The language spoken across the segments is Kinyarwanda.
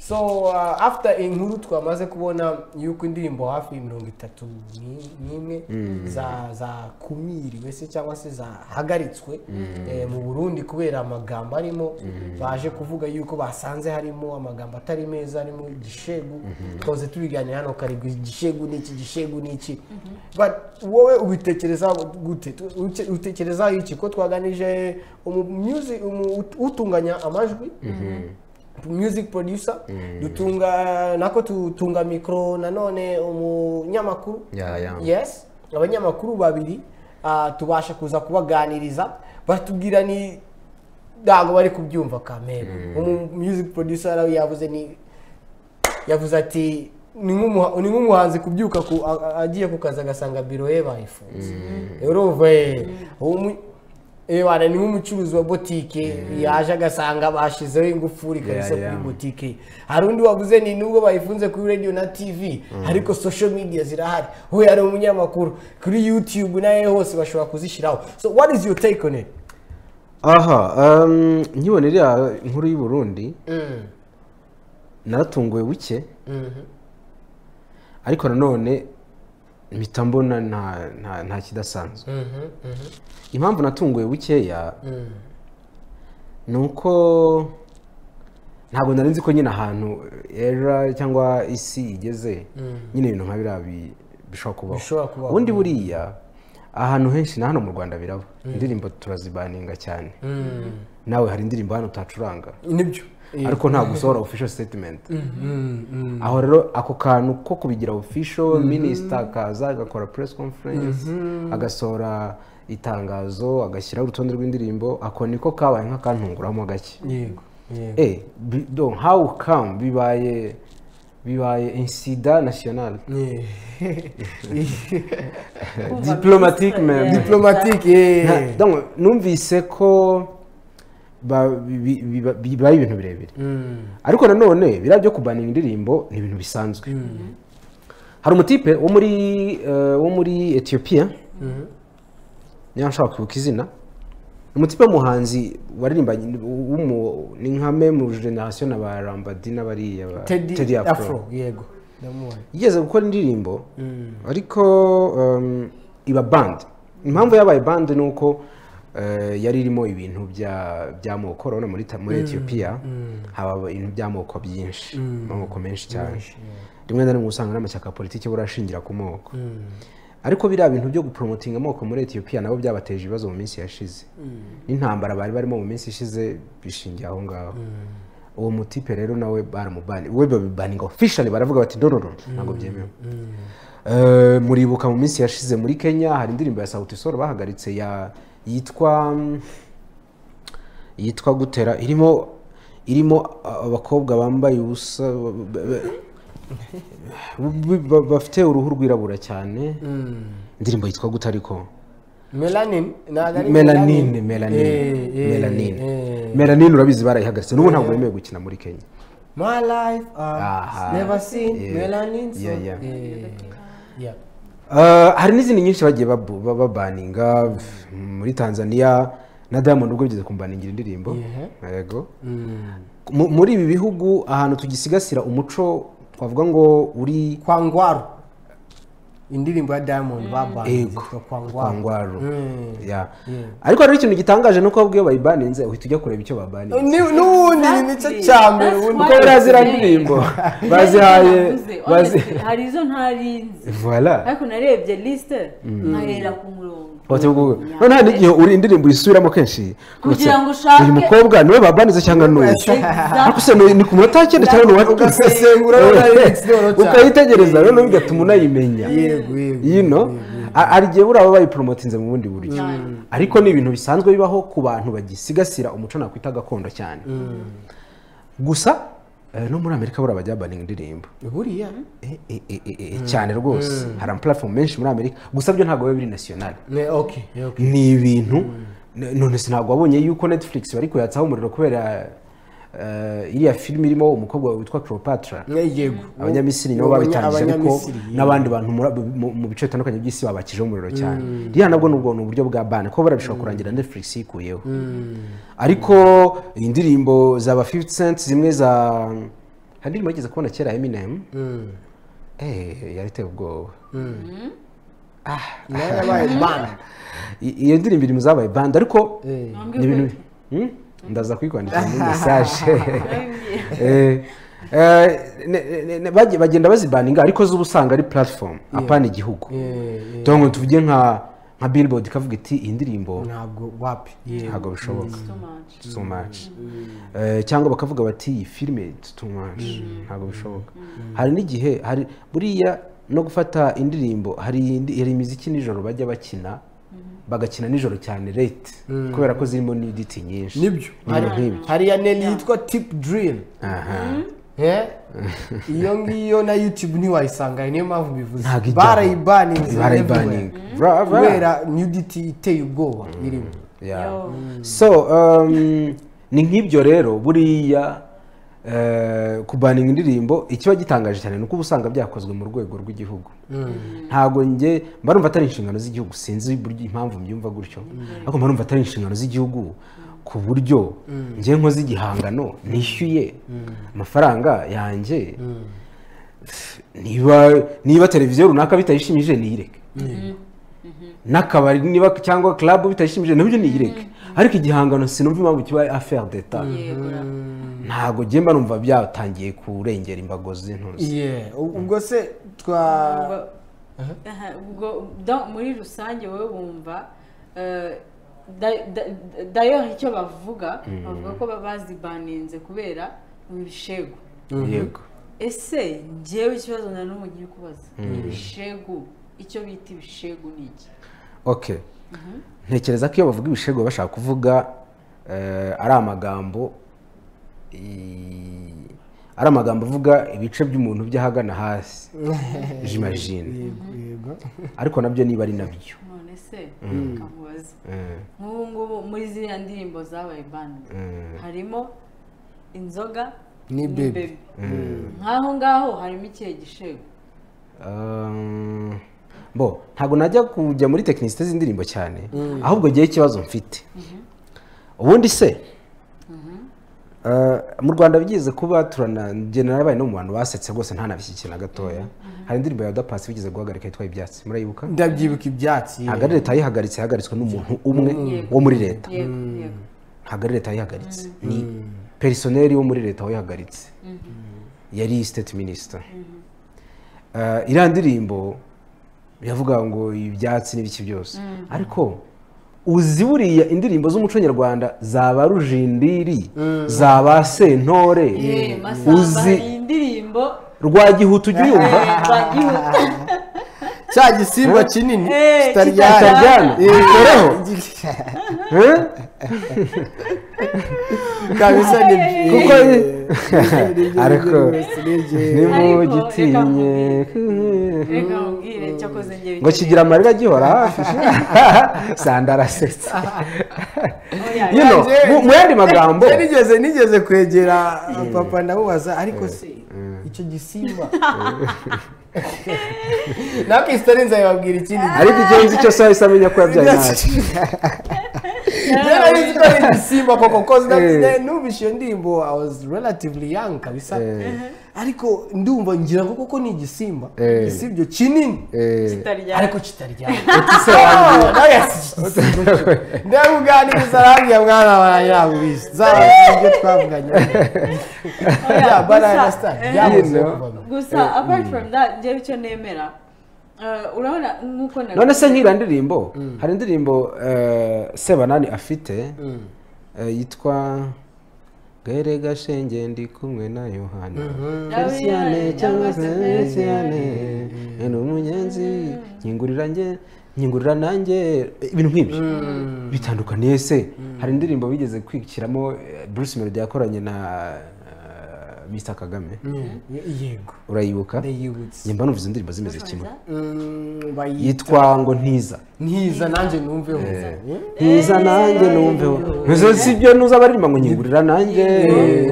so uh, after inkuru twamaze kubona yuko indirimbo hafi mirongo itatu ni- n'imwe za zakumiriwe se cyangwa se zahagaritswe eh, mu burundi kubera amagambo arimo baje kuvuga yuko basanze harimo amagambo atari meza arimo igishegu twahoze tubiganira hano karibwa igishegu n'iki gishegu n'iki but wowe ubitekereza gute Tu- uke- utekereza iki ko twaganije umu music- umu- utunganya amajwi music producer dutunga nako tutunga mikoro nanone umunyamakuru Ya, ya. yes abanyamakuru babiri ah, tubasha kuza kubaganiriza batubwira ni ntabwo bari kubyumva kamera umu music producer nawe yavuze ni yavuze ati ni nk'umuha- ni nk'umuhanzi kubyuka ku- a- a- agiye ku kazi agasanga biro ye bayifunze urumva eh, umu- eh, wana ni nk'umucuruzi wa botike yaje agasanga bashizeho ingufuri kabisa yeah. kuri botike hari undi wavuze ni nubwo bayifunze kuri radio na tv ariko social media zirahari we ari umunyamakuru kuri youtube nawe hose bashobora kuzishyiraho so what is your take on it aha um, nkibona iriya nkuru y'i burundi naratunguwe buke ariko nanone mpita mbona nta, nta, nta kidasanzwe impamvu natunguwe bukeya ni uko ntabwo nari nzi ko nyine ahantu era cyangwa isi igeze nyine ibintu nka biriya bi- bishobora kubaho Bishobora kubaho. ubundi buriya ahantu henshi na hano mu rwanda biraba indirimbo turazibaninga cyane nawe hari indirimbo hano utacuranga nibyo ariko ntabwo usohora official statement aho rero ako kantu ko kubigira official minisita akaza agakora press conference agasohora itangazo agashyiraho urutonde rw'indirimbo ako niko kabaye nk'akantunguramo gake yego yego eh bi- donc how come bibaye bibaye insida national diplomatique même diplomatique Nta- donc numvise ko ba- bi- bi- bi- bibaye ibintu birebire ariko nanone biriya byo kubaninga indirimbo ni ibintu bisanzwe hari umutipe wo muri eh, wo muri etiyopiya niba nshaka kwibuka izina ni umutipe w'umuhanzi waririmbanye w'umu- ni nka me mu generasiyo na ba rambadi n'abariya ba- tedi Teddy afro yego ndamubona yigeze gukora indirimbo ariko um, iba bande impamvu yabaye bande ni uko eh, yari irimo ibintu bya- by'amoko urabona muri ta- muri etiyopiya haba ibintu by'amoko byinshi amoko menshi cyane rimwe na rimwe usanga n'amashyaka ya politiki buriya ashingira ku moko ariko biriya bintu byo gupromotinga amoko muri etiyopiya nabo byabateje ibibazo mu minsi yashize n'intambara bari barimo mu minsi ishize bishingiye aho ngaho uwo mutipe rero nawe baramubani we babibaninga officially baravuga bati donono ntabwo byemewe Eh, muribuka mu minsi yashize muri kenya hari indirimbo ya sauti sol bahagaritse ya yitwa mm, yitwa gutera irimo irimo a- abakobwa bambaye ubusa ba- ba- ba- ba- bafite uruhu rwirabura cyane indirimbo yitwa gute ariko melanin ntabwo ari melanine Eh, melanine eh, melanine eh. melanine urabizi barayihagaritse n'ubu ntabwo bemewe gukina muri kenya my life Aha. uh, never seen Yeah. melanin so Yeah, yeah. eh, yeah. Uh, hari n'izindi nyinshi bagiye babu- ba- babaninga f- muri tanzania na diamond ubwo bigeze kumbaningira indirimbo Yeah. yego Mu- muri ibi bihugu ahantu tugisigasira umuco twavuga ngo uri kwangwaru indirimbo ya diamond babanze Ego. kwangwaru kwangwaro Yeah. Yeah. ariko rero ikintu gitangaje ni uko iyo bayibaninze uhita ujya kureba icyo babaninze Ni- n'ubundi ni nicyo cya mbere That's ubundi why- kuko buriya ziriya ndirimbo bazihaye bazi bazi hari izo ntarinzi voilà ariko narebye lisite nkahera ku murongo none hari n'igihe uri indirimbo uyisubiramo kenshi Kugira ngo ugatse, uyu ushake- mukobwa niwe babanize cyangwa nuyu ariko Exactly. se ni ni ku munota w'icyenda cyangwa ni uwa Ugasesengura wabona ari lyrics rero cyane. ukayitegereza rero bigatuma unayimenya yego yego you know A- hari igihe buriya baba bayiporomotinze mu bundi buryo ariko ni ibintu bisanzwe bibaho ku bantu bagisigasira umuco nakwita gakondo cyane gusa eh, no muri amerika buriya bajya babaninga indirimbo buriya Eh, eh, eh, eh, eh, cyane rwose hari amaplatform menshi muri amerika gusa byo ntabwo biba biri national ne okay okay ni ibintu n- none se ntabwo wabonye yuko netflix bari kuyatsaho umuriro kubera eh, iriya filime irimo umukobwa witwa cleopatra Ne, yego abanyamisiri nabo babitangije ariko Abanyamisiri, yego. n'abandi bantu muri- mu- mu bice bitandukanye by'isi babakijeho umuriro cyane iriya nabwo ni ubwo- ni uburyo bwa bane kuko buriya bishobora kurangira netflix yikuyeho ariko indirimbo za ba 50 cent zimwe za hari indirimbo yigeze kubona kera eminem Mm. eh yari iteye ubwoba nayo yabaye bana I- iyo ndirimbo iri mu zabaye band ariko Eh. ni ibintu Hmm? ndaza kuyikwandikira muri mesaje Eh, eh, ne- ne- ne- bagiye- bagenda bazibaninga ariko zo uba usanga ari platform apana igihugu Eh, eh, tungo tuvuge nka nka billboard ikavuga iti iyi ndirimbo ntabwo wapi Yeah. ntabwo bishoboka too much too much Eh, cyangwa bakavuga bati iyi filime it's too much ntabwo bishoboka hari n'igihe hari buriya no gufata indirimbo hari indi- hari imiziki nijoro bajya bakina bagakina nijoro cyane late kubera ko zirimo n'iditi nyinshi nibyo ibintu Hari- nk'ibyo hari ya neli yitwa tip drill aha Eh? iyo ngiyo na youtube ntiwayisanga niyo mpamvu Ntabwo mbivuze ijyaho. barayibaninze barayibaninga Bra- kubera nudity iteye ubwoba irimo Yeah. Yo. so um, ni nk'ibyo rero buriya eh, kubaninga indirimbo ikiba gitangaje cyane ni uko uba usanga byakozwe mu rwego rw'igihugu ntabwo njye mba numva atari inshingano z'igihugu sinzi buryo impamvu mbyumva gutyo ariko mba numva atari inshingano z'igihugu ku buryo njye nkoze igihangano nishyuye amafaranga yanjye niba niba televiziyo runaka bitayishimije niyireke n'akabari niba cyangwa club bitayishimije nabyo niyireke ariko igihangano sinumva impamvu kiba affaire d'etat yego ra. ntabwo njye mba numva byatangiye kurengera imbago z'intuzi Yeah, u- ubwo se twa Ubwo- Aha, ubwo donc muri rusange wowe wumva eh, da- da- d'ailleurs icyo bavuga bavuga ko baba bazibaninze kubera ibishegu yego ese njyewe ikibazo na n'ubu ngiye kubaza ibishegu icyo bita ibishegu ni iki okay ntekereza ko iyo bavuga ibishego baba bashaka kuvuga eh, ari amagambo i- ari amagambo avuga ibice by'umuntu by'ahagana hasi jimajine yego ariko nabyo niba ari nabyo none se kamubaza Eh, nk'ubu ngubu muri ziriya ndirimbo zabaye bandi eh. harimo inzoga Ni Baby. Baby. nk'aho ngaho harimo ikihe gishegu Um, bo ntabwo najya kujya muri tekinisite z'indirimbo cyane ahubwo ngewe ikibazo mfite ubundi se uh, mu rwanda bigeze kuba turana njyana nabaye no mu bantu basetse rwose ntanabishyikire na gatoya hari indirimbo ya dapasi bigeze guhagarika yitwa ibyatsi murayibuka ndabyibuka ibyatsi ntabwo ari leta yayihagaritse yahagaritswe n'umuntu umwe wo muri leta yego yego ntabwo ari leta yayihagaritse ni perisoneri wo muri leta wayihagaritse yari state minisita iriya ndirimbo biravuga ngo ibyatsi n'ibiki byose ariko uzi buriya indirimbo z'umuco nyarwanda zaba rujindiri zaba sentore Eh, masamba uzi iyi ndirimbo rwagihuta ujya uyumva eh, bagihuta cya gisimba kinini Eh, kitaryana kitaryana. Eh, Gikoraho. Eh? kabisa nibyo kuko ariko ariko Ariko, nimugitinye reka nkubwire cyakoze njye ngo kigira amarira agihora hafi sanda arasetsa you know, mu- mu yandi magambo nigeze nigeze kwegera papa ndamubaza ariko se icyo gisimba nawe kisitari nzabibabwira ikindi gihe ariko icyo nzi cyose wahise amenya ko yabyaye natwe Yari azi ko ari ibisimba koko kozi numvise iyo ndirimbo I was relatively young kabisa ariko ndumva ngira ngo koko ni igisimba Eh. igisibyo kinini kitaryana ariko kitaryana nawe ndamuganiriza arambwira mwana wanjye ntabwo ubizi zaba ibyo twavuganye bya banana star byahoze You know. kuvamo gusa apart from that njyewe icyo nemera eh, urabona nk'uko na none se nk'iriya ndirimbo hari indirimbo eh, sebanani afite eh, yitwa gere gashenge ndi kumwe na yohana Christiane cyangwa se Christiane ni umugenzi nyingurira nge nyingurira nanjye ibintu nk'ibyo bitandukaniye se hari indirimbo bigeze kwikiramo eh, Bruce Melody yakoranye na eh, Mr Kagame yego urayibuka ndayibutse njye mba numva izo ndirimbo zimeze kimwe Mm, bayi- yitwa ngo ntiza ntiza nanjye numveho ntiza nanjye numveho ntizo si ibyo nuza abaririmba ngo nyingurira nanjye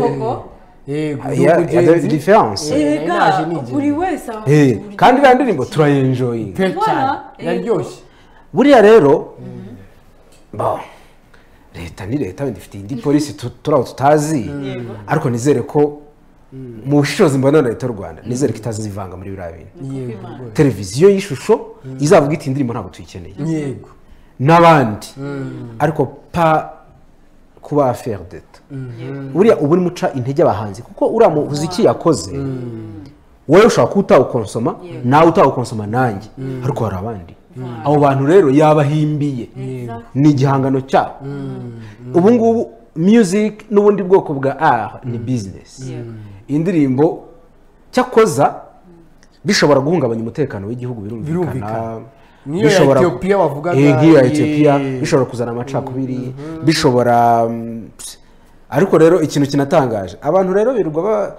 koko yego Yeah, n'ubugenzi. yeah, there is difference. Eh, Erega, naje nigeze. buri wese aho Eh, kandi iriya ndirimbo turayenjoyinga pe cyane Voilà. yaryoshye buriya rero bo, leta ni leta wenda ifite indi polisi tu- turaho tutazi ariko nizere ko mu bushishozi mbona na leta y'u rwanda nizere ko itazivanga muri biriya bintu yego rwose. televiziyo y'ishusho izavuga iti indirimbo ntabwo tuyikeneye yego n'abandi ariko pa kuba aferi deta buriya uba urimo uca intege abahanzi kuko uriya muzi iki yakoze wowe ushobora kuba utawukonsoma nawe utawukonsoma nanjye ariko hari abandi abo bantu rero yabahimbiye ni igihangano cyabo ubu ngubu music n'ubundi bwoko bwa art ni bizinesi Yego. indirimbo cyakoza bishobora guhungabanya umutekano w'igihugu birumvikana Birumvikana. Nk'iyo ya Bishobora- Ethiopia wavugaga, Eh, nk'iyo ya ye. etiyopiya bishobora kuzana amacakubiri bishobora mm, ps- ariko rero ikintu kinatangaje abantu rero birirwa ba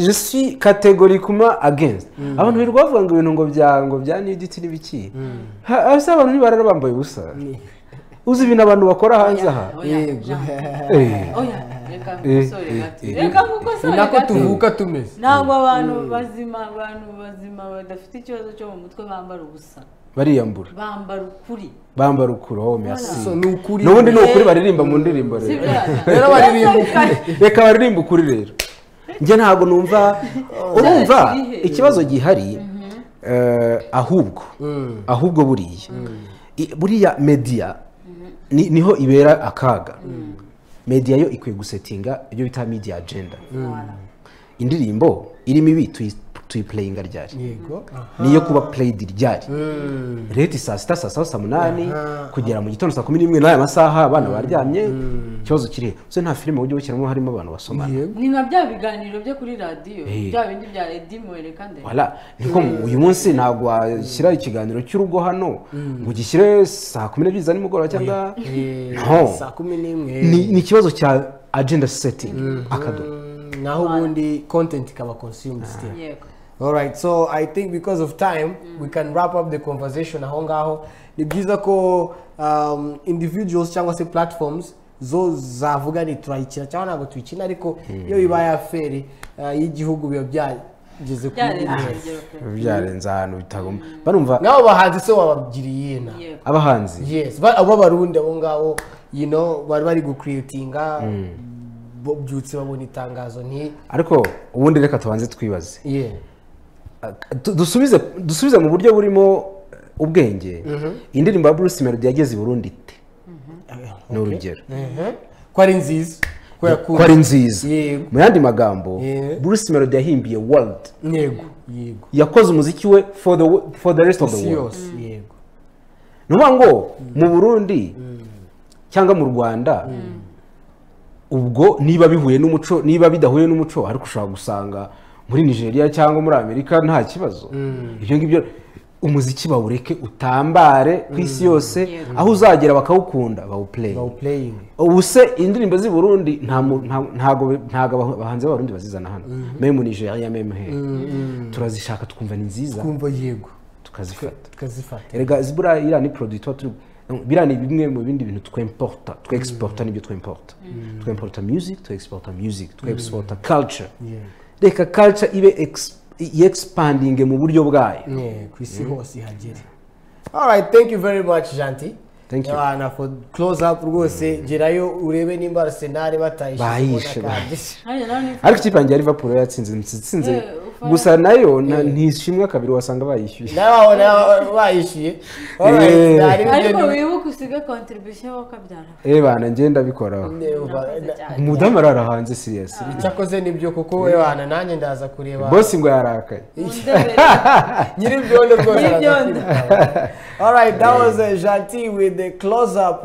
jesi kategori kuma agenzi abantu birirwa bavuga ngo ibintu ngo bya ngo bya niditi n'ibiki Ha- hasi abantu ntibarara bambaye ubusa uzi ibintu abantu bakora hanze aha yego Eh. oya reka Eh, nkosore eh, gato eh. reka nkosore ni nako gato tuvuka tumeze ntabwo abantu bazima abantu bazima badafite ikibazo cyo mu mutwe bambara ubusa bariyambura bambara ukuri bambara ukuri oh merci So, ni ukuri n'ubundi ni ukuri baririmba mu ndirimbo si rero bya Rero baririmba ukuri. reka baririmba ukuri rero njye ntabwo numva urumva Kirihe? ikibazo gihari eh, ahubwo ahubwo buriya I- buriya media ni- niho ibera akaga media yo ikwiye gusetinga ibyo bita media agenda indirimbo irimo ibi tuyi- tuyipureyinga ryari yego aha. niyo kuba pureyidi ryari Mm. leta saa sita saa saba saa munani kugera mu gitondo saa kumi n'imwe n'aya masaha abana baryamye ikibazo kiri he? ese nta filime ujya ushyiramo harimo abantu basomana yego ni nka bya biganiro byo kuri radiyo Eh. bya bindi bya edi muwereka ndende wala niko uyu munsi ntabwo washyira ikiganiro cy'urugo hano ngo ugishyire saa kumi n'ebyiri za nimugoroba cyangwa Eh, No. saa kumi n'imwe ni ni ikibazo cya agenda setingi akadomo Mm, naho ubundi content ikaba consumed still yego alright so i think because of time we can wrap up the conversation aho ngaho ni byiza ko um, individuals cyangwa se platforms zo zavuga ni turayikina cyangwa ntabwo tuyikina ariko iyo bibaye aferi uh, y'igihugu biba byageze ku byarenze ntera. urugero pe byarenze ahantu bitagomba barumva nabo bahanzi se wabagiriye na yego abahanzi yes ba- abo barundi abo ngabo you know bari bari gucreatinga bo- byutse babona itangazo nti ariko ubundi reka tubanze twibaze yeah Du- dusubize dusubize mu buryo burimo ubwenge indirimbo ya bruce melody yageze i burundi ite ni urugero Mhm. ko ari nziza ko ko yakunda ari nziza Yego. mu yandi magambo Yeah. bruce melody yahimbiye world yego yego yakoze umuziki we for the, wo- for the rest of the isi world yose yego ni ukuvuga ngo mu burundi cyangwa mu rwanda ubwo niba bihuye n'umuco niba bidahuye n'umuco ariko ushobora gusanga muri nigeria cyangwa muri amerika nta kibazo ibyo ngibyo umuziki bawureke utambare ku isi yose aho uzagera bakawukunda bawuplay bawu playing ubu se indirimbo z'i burundi nta mu- nta- ntago ntago aba- abahanzi b'abarundi bazizana hano memu nigeria memu here turazishaka twumva ni nziza twumva yego tukazifata tukazifata erega zibura iriya ni produit tuba turi biriya ni bimwe mu bindi bintu twemporta twexporta n'ibyo twemporta twemporta music twexporta music twexporta culture yego reka culture ibe ex- yexpandinge mu buryo bwayo Yeah, ku isi hose ihagere alright thank you very much janti Thank you. abana for close up rwose gerayo urebe nimba arsenal Bayishe, batayishe bayishe. hariya nawe nifuza ariko ikipe yanjye ya liverpool yo yatsinze itsinze Eh, ufa- gusa nayo na- ntishimwe kabiri wasanga bayishyuye nabaho nabo bayishyuye Eh. ariko wibuke usiga kontribusiyo wowe ukabyara Eh bana ngenda bikora murakoze cyane umudamu arara hanze siriyasi cyakoze nibyo kuko webana nanjye ndaza kureba bosi ngo yarakaye mundebere nyiribyondo rwose Nyiribyondo. araza kwirukana. alright that was uh, janti with the close up